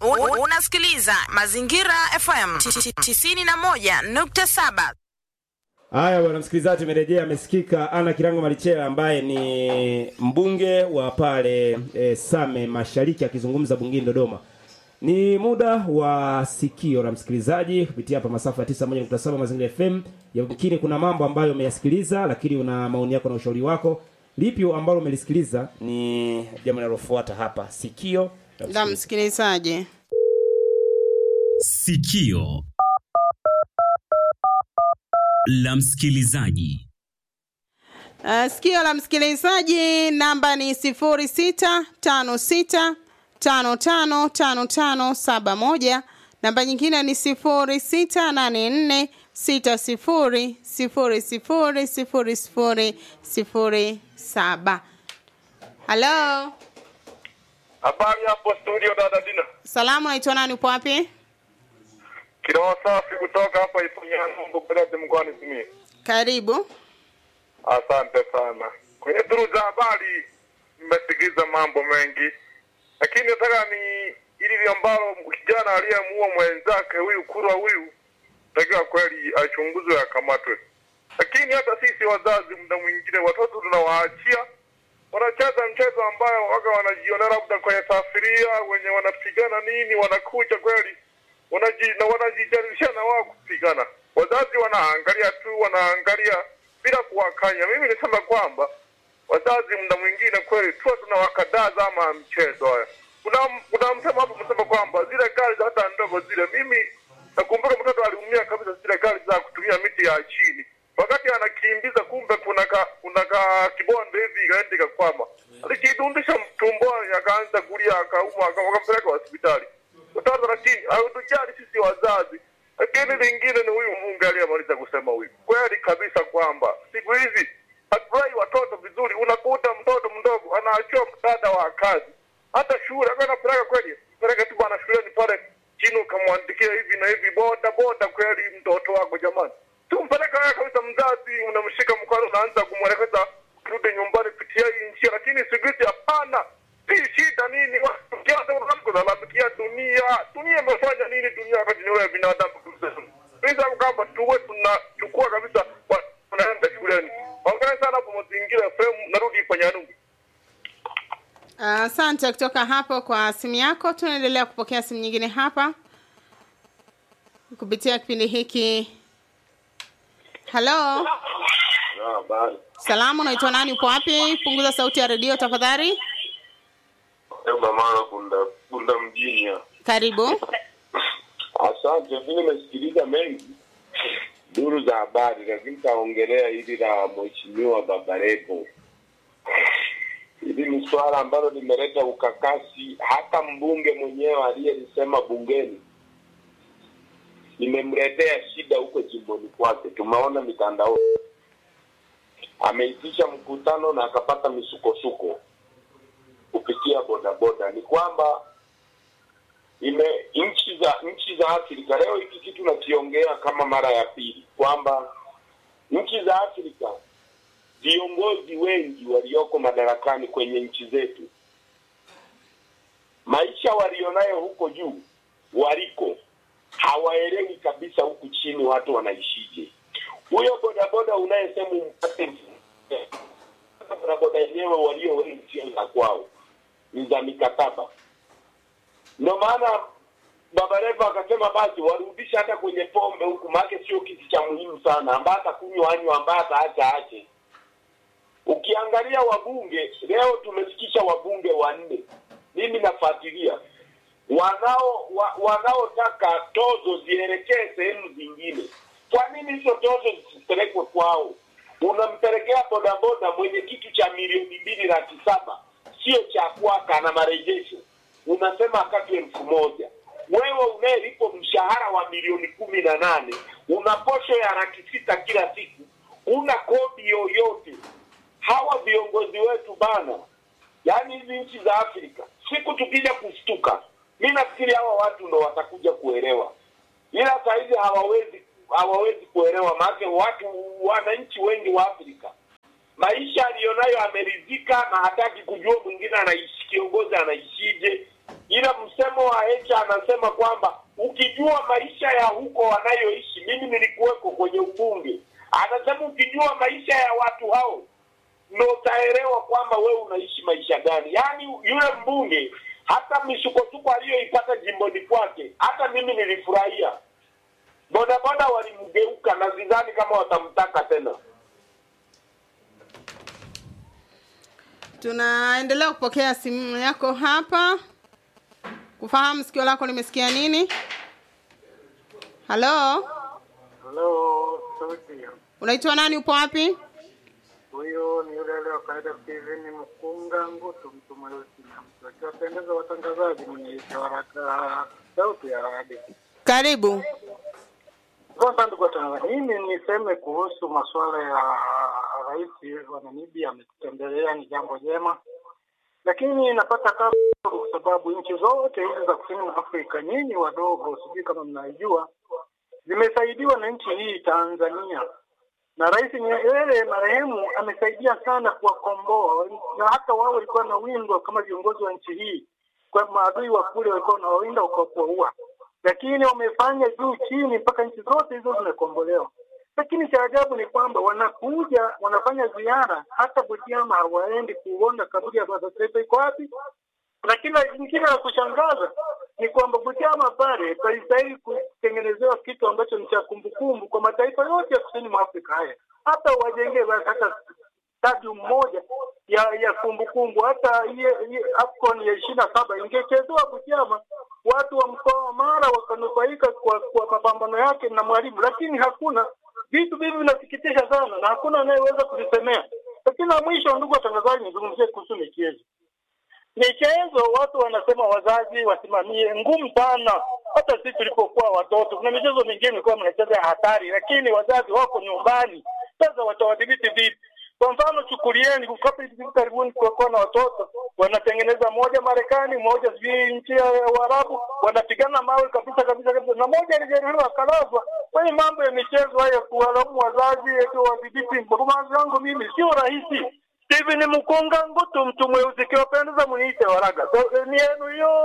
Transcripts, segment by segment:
U- Unasikiliza Mazingira FM 91.7. Haya bwana msikilizaji, tumerejea. Amesikika Ana Kirango Malichela ambaye ni mbunge wa pale e, Same Mashariki akizungumza bungeni Dodoma. Ni muda wa sikio la msikilizaji kupitia hapa masafa ya 91.7 Mazingira FM. Yamkini kuna mambo ambayo umeyasikiliza, lakini una maoni yako na ushauri wako. Lipi ambalo umelisikiliza ni jambo linalofuata hapa, sikio la la msikilizaji. msikilizaji. Sikio la msikilizaji. Uh, sikio la msikilizaji namba ni sifuri sita tano sita tano tano tano tano saba moja. Namba nyingine ni sifuri sita nane nne sita sifuri sifuri sifuri sifuri sifuri sifuri saba. Halo, Habari hapo studio dada Dina. salamu, naitwa nani? Upo wapi? Kiroho safi kutoka hapa Iponyanungu Beledi mkoani Simiyu. Karibu. Asante sana. Kwenye duru za habari nimesikiza mambo mengi, lakini nataka ni ili ambalo kijana aliyemuua mwenzake huyu kurwa huyu takiwa kweli achunguzwe akamatwe. Lakini hata sisi wazazi, muda mwingine watoto tunawaachia wanacheza mchezo ambayo waga wanajiona labda kwenye safiria wenye wanapigana nini, wanakuja kweli wanaji, na wanajijaribisha na wao kupigana. Wazazi wanaangalia tu, wanaangalia bila kuwakanya. Mimi nisema kwamba wazazi muda mwingine kweli tuwa tunawakataza ama mchezo haya. Kuna kuna msemo hapo msema kwamba zile gari za hata ndogo zile, mimi nakumbuka mtoto aliumia kabisa zile gari za kutumia miti ya chini wakati anakimbiza, kumbe kuna ka, kuna ka kibonde hivi ikaenda ikakwama, alijidundisha tumboni, akaanza kulia, akaumwa, aka- wakampeleka hospitali. Mtoto lakini hawatujali sisi wazazi. Lakini lingine ni huyu Mungu aliyemaliza kusema huyu, kweli kabisa kwamba siku hizi hatulai watoto vizuri. Unakuta mtoto mdogo anaachiwa msaada wa kazi, hata shule akawa anapeleka kweli, peleka tu bwana shuleni pale chini, ukamwandikia hivi na hivi, boda boda, kweli mtoto wako jamani, tumpeleka wewe kabisa. Mzazi unamshika mkono, unaanza kumwelekeza ukirudi nyumbani, pitia hii njia, lakini siku hizi hapana. Hii shida nini? Kulalamikia dunia, dunia imefanya nini? Dunia wakati ni wewe binadamu. Bisa kwamba tuwe tunachukua kabisa, wa- tunaenda shuleni. Ongea sana hapo mazingira FM, narudi Panyanungu. Asante kutoka hapo kwa simu yako. Tunaendelea kupokea simu nyingine hapa kupitia kipindi hiki. Halo, Habari. salamu, unaitwa nani? Upo wapi? Punguza sauti ya redio tafadhali. Mara kunda kunda mjini ya. Karibu. Asante, mimi nimesikiliza mengi duru za habari, lakini taongelea hili la mheshimiwa Baba Levo. Hili ni swala ambalo limeleta ukakasi, hata mbunge mwenyewe aliyelisema bungeni limemletea shida huko jimboni kwake. Tumeona mitandao, ameitisha mkutano na akapata misukosuko kupitia bodaboda. Ni kwamba ime nchi za nchi za Afrika leo hiki kitu nakiongea kama mara ya pili kwamba nchi za Afrika viongozi wengi walioko madarakani kwenye nchi zetu maisha walionayo huko juu waliko hawaelewi kabisa huku chini watu wanaishije. Huyo bodaboda unayesema umpate bodaboda yenyewe walio wengi sio za kwao, ni za mikataba. Ndio maana Baba Levo akasema basi warudishe hata kwenye pombe huku, maake sio kitu cha muhimu sana, ambaye atakunywa anywa, ambaye ataacha ache. Ukiangalia wabunge leo, tumefikisha wabunge wanne, mimi nafuatilia wanao wa, wanaotaka tozo zielekee sehemu zingine. Kwa nini hizo tozo zisipelekwe kwao? Unampelekea bodaboda mwenye kitu cha milioni mbili laki saba sio cha kwaka na marejesho, unasema akatwe elfu moja. Wewe unayelipwa mshahara wa milioni kumi na nane una posho ya laki sita kila siku, una kodi yoyote. Hawa viongozi wetu bana, yaani hizi nchi za Afrika, siku tukija kushtuka, mi nafikiri hawa watu ndo watakuja kuelewa, ila sahizi hawawezi hawawezi kuelewa, maanake watu wananchi wengi wa Afrika maisha aliyonayo ameridhika na hataki kujua mwingine anaishi kiongozi anaishije, ila msemo msimamo wa Hecha anasema kwamba ukijua maisha ya huko wanayoishi, mimi nilikuweko kwenye ubunge, anasema ukijua maisha ya watu hao ndo utaelewa kwamba wewe unaishi maisha gani. Yaani yule mbunge hata misukosuko aliyoipata jimboni kwake, hata mimi nilifurahia. Bodaboda walimgeuka na sidhani kama watamtaka tena. Tunaendelea kupokea simu yako hapa kufahamu sikio lako limesikia nini. Halo, Halo, studio. unaitwa nani? Upo wapi? Huyo ni yule yule wa kawaida Steven Mkunga Ngutu, mtu mweusi na mtu akiwapendeza watangazaji mwenye waraka sauti ya radio. Karibu. Kwanza ndugu watangazaji, mimi niseme kuhusu masuala ya rais wa Namibia ametutembelea, ni jambo jema, lakini napata kama kwa sababu nchi zote hizi za kusini mwa Afrika, nyinyi wadogo, sijui kama mnaijua, zimesaidiwa na nchi hii Tanzania na Rais Nyerere marehemu amesaidia sana kuwakomboa, na hata wao walikuwa na windwa kama viongozi wa nchi hii, kwa maadui wa kule walikuwa wanawawinda wakakuwaua, lakini wamefanya juu chini mpaka nchi zote hizo zimekombolewa. Lakini cha ajabu ni kwamba wanakuja wanafanya ziara, hata Butiama hawaendi kuona kaburi ya baba taifa iko wapi. Lakini lingine la kushangaza ni kwamba Butiama pale palistahili kutengenezewa kitu ambacho ni cha kumbukumbu kwa mataifa yote ya kusini mwa Afrika haya, hata wajengee basi hata stadium moja ya ya kumbukumbu, hata iye- iye AFCON ya ishirini na saba ingechezewa Butiama, watu wa mkoa wa Mara wakanufaika kwa, kwa mapambano yake na Mwalimu, lakini hakuna vitu hivi vinasikitisha sana na hakuna anayeweza kuvisemea. Lakini la mwisho, ndugu watangazaji, nizungumzie kuhusu michezo michezo watu wanasema wazazi wasimamie, ngumu sana. Hata sisi tulipokuwa watoto, kuna michezo mingine ilikuwa mnacheza ya hatari, lakini wazazi wako nyumbani. Sasa watawadhibiti vipi? Kwa mfano, chukulieni kapa hivi karibuni kulikuwa na watoto wanatengeneza moja Marekani, moja sijui nchi ya Uarabu, wanapigana mawe kabisa kabisa kabisa, na moja alijeruhiwa akalazwa. Kwa hiyo mambo ya michezo haya, kuwalaumu wazazi eti wadhibiti, kwa mawazo yangu mimi sio rahisi. Steven Mkunga Ngutu, mtu mweusi, kiwapendeza muniite Waraga. So, ni yenu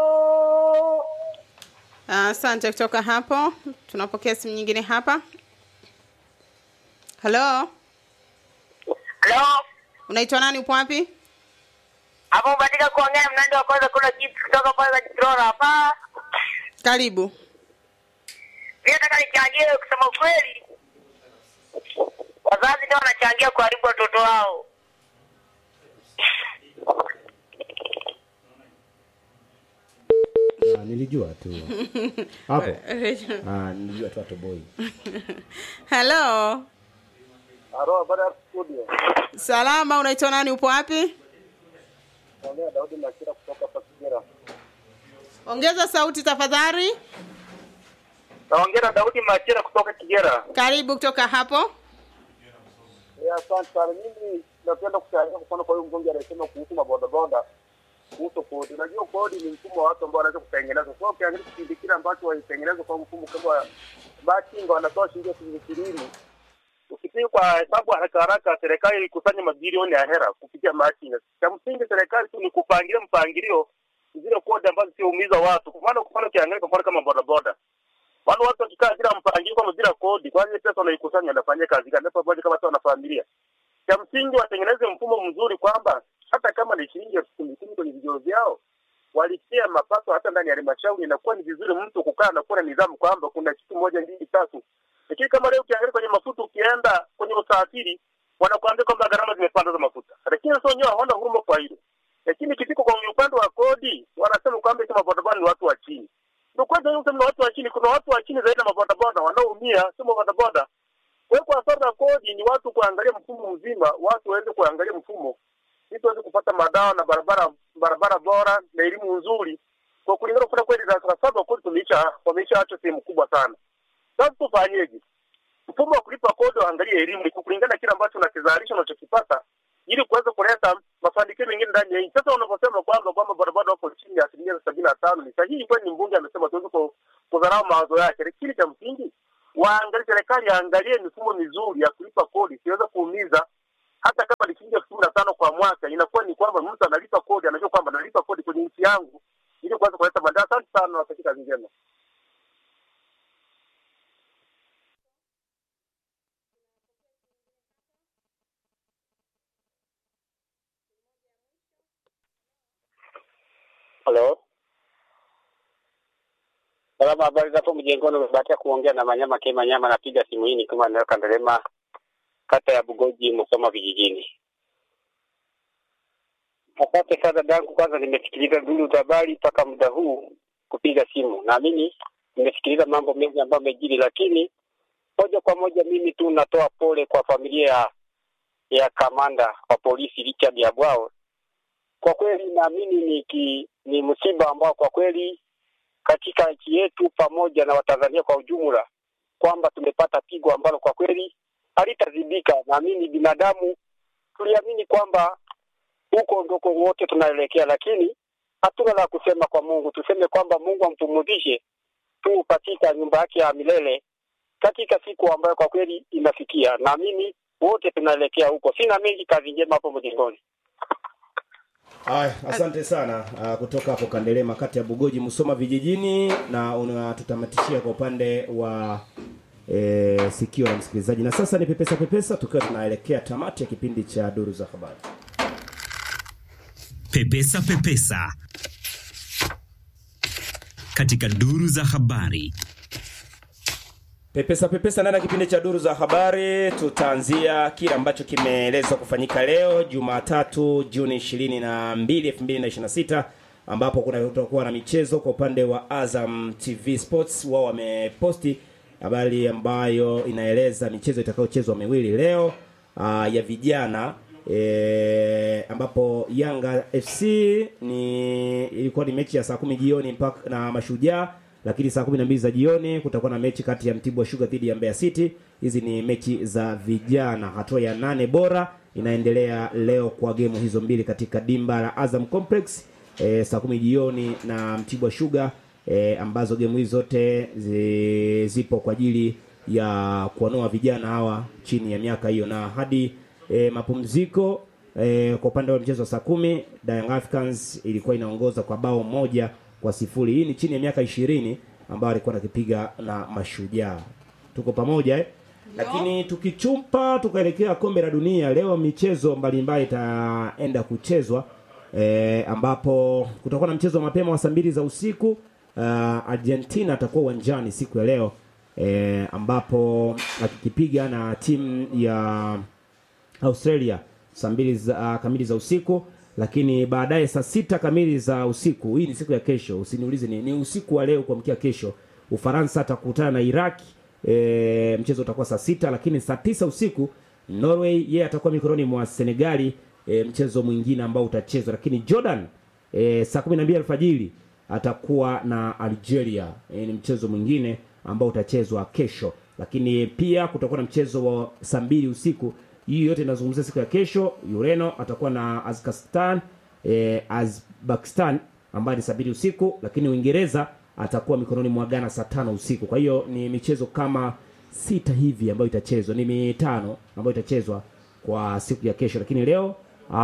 hiyo. Asante. kutoka hapo tunapokea simu nyingine hapa. Halo, Halo, unaitwa nani? Upo wapi? hapo umebatika kuongea na mnandi wa kwanza kula chips kutoka kwanza Kitrora hapa. Karibu. Mimi nataka nichangie, kusema kweli, wazazi ndio wanachangia kuharibu watoto wao. Ah, nilijua tu hapo. Ah, nilijua tu atoboi. Halo, Halo, habari ya studio. salama. Unaitwa nani? Upo wapi? Naongea Daudi Makira kutoka hapa Kigera. Ongeza sauti tafadhali. Naongea na Daudi Machira kutoka Kigera. Karibu kutoka hapo. Eh, asante sana. Mimi napenda kuchangia kwa mfano kwa huyu mbunge anasema kuhusu mabodaboda kuhusu kodi. Unajua kodi ni mfumo wa watu ambao wanaweza kutengeneza. Kwa hiyo ukiangalia kipindi kile ambacho walitengeneza kwa mfumo kama bachinga wanatoa shilingi elfu ishirini ukipiga kwa hesabu haraka haraka, serikali ilikusanya mabilioni ya hera kupitia machinga. Cha msingi serikali tu ni kupangilia mpangilio zile kodi ambazo siumiza watu. Kwa maana kwa mfano ukiangalia kwa mfano kama bodaboda wale watu wakikaa bila mpangilio kama bila kodi, kwa hiyo pesa wanaikusanya wanafanyia kazi gani? Pamoja kama watu wana familia. Cha msingi watengeneze mfumo mzuri kwamba hata kama ni shilingi elfu kumi kumi kwenye vijio vyao walipia mapato hata ndani ya halmashauri, inakuwa ni vizuri mtu kukaa na kuwa na nidhamu kwamba kuna kitu moja mbili tatu. Lakini kama leo ukiangalia kwenye mafuta, ukienda kwenye usafiri wanakuambia kwamba gharama zimepanda za mafuta, lakini sasa wenyewe hawana huruma kwa hilo. Lakini ikifika kwenye upande wa kodi, wanasema kwamba kama bodaboda ni watu wa chini. Ndio kwanza hiyo sema watu wa chini, kuna watu wa chini zaidi na mabodaboda wanaoumia, sio mabodaboda. Kwa hiyo kwa swala la kodi ni watu kuangalia mfumo mzima, watu waweze kuangalia mfumo ili tuweze kupata madawa na barabara barabara bora na elimu nzuri. Kwa kulingana kuna kweli darasa la saba kodi tumeisha wameisha acha sehemu kubwa sana. Sasa tufanyeje? Mfumo wa kulipa kodi waangalie elimu ni kulingana na kile ambacho unakizalisha unachokipata ili kuweza kuleta mafanikio mengine ndani ya nchi. Sasa unaposema kwamba kwamba barabara wako chini ya asilimia sabini na tano ni sahihi, kwani mbunge amesema tuweze ku- kudharau mawazo yake, lakini cha msingi waangalie, serikali yaangalie mifumo mizuri ya kulipa kodi siweze kuumiza hata kama ni shilingi elfu kumi na tano kwa mwaka, inakuwa ni kwamba mtu analipa kodi, anajua kwamba analipa kodi kwenye nchi yangu ili kuweza kuanza kuleta maendeleo. Asante sana, nawatakia kazi njema. Halo. Salama, habari za hapo mjengoni? Umebahatika kuongea na Manyama K Manyama, napiga simu hii nikiwa eneo Kandelema, kata ya Bugoji, Musoma vijijini. Asante sana dadangu, kwanza nimesikiliza duru za habari mpaka muda huu kupiga simu. Naamini nimesikiliza mambo mengi ambayo amejiri, lakini moja kwa moja mimi tu natoa pole kwa familia ya, ya kamanda wa polisi Richard Yabwao. Kwa kweli naamini ni, ki, ni msiba ambao kwa kweli katika nchi yetu pamoja na Watanzania kwa ujumla kwamba tumepata pigo ambalo kwa kweli halitazibika. Naamini binadamu tuliamini kwamba huko ndoko wote tunaelekea, lakini hatuna la kusema kwa Mungu. Tuseme kwamba Mungu ampumuzishe tu katika nyumba yake ya milele katika siku ambayo kwa kweli inafikia. Naamini wote tunaelekea huko. Sina mengi, kazi njema hapo mjengoni. Haya, asante sana uh, kutoka hapo Kandelema kati ya Bugoji Musoma vijijini na unatutamatishia kwa upande wa e, sikio la msikilizaji. Na sasa ni pepesa pepesa tukiwa tunaelekea tamati ya kipindi cha duru za habari. Pepesa Pepesa katika duru za habari. Pepesa pepesa ndani ya kipindi cha duru za habari tutaanzia kile ambacho kimeelezwa kufanyika leo Jumatatu Juni 22 2026 ambapo kuna kutakuwa na michezo kwa upande wa Azam TV Sports wao wameposti habari ambayo inaeleza michezo itakayochezwa miwili leo aa, ya vijana e, ambapo Yanga FC ni ilikuwa ni mechi ya saa kumi jioni mpaka na Mashujaa lakini saa 12 za jioni kutakuwa na mechi kati ya Mtibwa Sugar dhidi ya Mbeya City. Hizi ni mechi za vijana, hatua ya nane bora inaendelea leo kwa gemu hizo mbili katika dimba la Azam Complex e, saa kumi jioni na Mtibwa Sugar e, ambazo gemu hizi zote zi, zipo kwa ajili ya kuwanoa vijana hawa chini ya miaka hiyo na hadi e, mapumziko e, kwa upande wa mchezo wa saa kumi Young Africans ilikuwa inaongoza kwa bao moja kwa sifuri. Hii ni chini ya miaka ishirini ambayo alikuwa anakipiga na Mashujaa. Tuko pamoja eh? Lakini tukichumpa tukaelekea kombe la dunia leo, michezo mbalimbali itaenda kuchezwa eh, ambapo kutakuwa na mchezo wa mapema wa saa mbili za usiku. Uh, Argentina atakuwa uwanjani siku ya leo eh, ambapo akikipiga na timu ya Australia saa mbili za, uh, kamili za usiku lakini baadaye saa sita kamili za usiku, hii ni siku ya kesho, usiniulize ni, ni usiku wa leo kuamkia kesho, Ufaransa atakutana na Iraq. E, mchezo utakuwa saa sita, lakini saa tisa usiku Norway yeye atakuwa mikononi mwa Senegali, e, mchezo mwingine ambao utachezwa. Lakini Jordan e, saa kumi na mbili alfajiri atakuwa na Algeria, e, ni mchezo mwingine ambao utachezwa kesho. Lakini pia kutakuwa na mchezo wa saa mbili usiku hii yote inazungumzia siku ya kesho. Ureno atakuwa na Azkastan eh, Azbakistan ambayo ni saa mbili usiku, lakini Uingereza atakuwa mikononi mwa Ghana saa tano usiku. Kwa hiyo ni michezo kama sita hivi ambayo itachezwa, ni mitano ambayo itachezwa kwa siku ya kesho, lakini leo